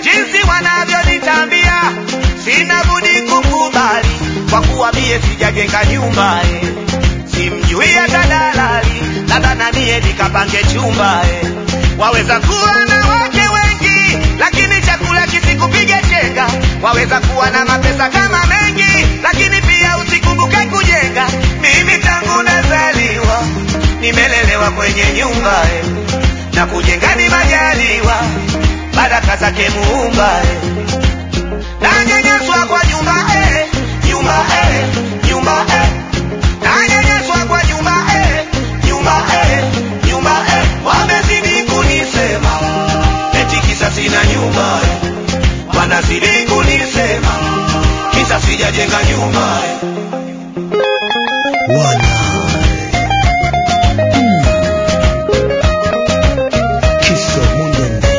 jinsi wanavyonitambia, sina budi kukubali, kwa kuwa mie sijajenga nyumba eh. Simjui hata dalali, labda na mie nikapange chumba eh. Waweza kuwa na wake wengi, lakini chakula kisikupige chenga. Waweza kuwa na mapesa kama mengi, lakini pia usikumbuke kujenga. Mimi tangu nazaliwa nimelelewa kwenye nyumba eh. na kujenga ni majaliwa, baraka zake Muumba eh. Nanyanyaswa kwa nyumba eh, nyumba eh, nyumba eh. Nanyanyaswa kwa nyumba eh, nyumba eh, nyumba eh. Wamezidi kunisema eti kisa sina nyumba eh. Wanazidi kunisema kisa sijajenga nyumba eh. Wana Kiso Mundende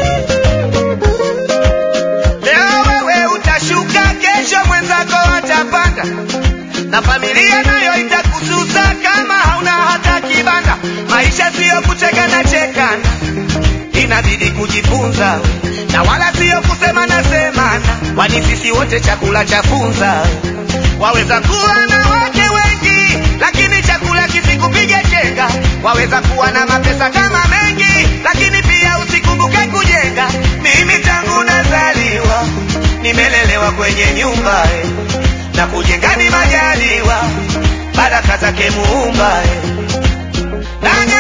Leo wewe utashuka, kesho mwenzako atapanda, na familia nayo itakususa kama hauna hata kibanda. Maisha siyo kuchekana chekana, inabidi kujifunza na wala siyo kusemana semana, kwani sisi wote chakula cha funza. Waweza kuwa na wake wengi, lakini chakula kisikupige chenga. Waweza kuwa na mapesa kama mengi, lakini pia usikumbuke kujenga. Mimi tangu nazaliwa nimelelewa kwenye nyumba eh, na kujenga ni majaliwa, baraka zake Muumba eh. Nanya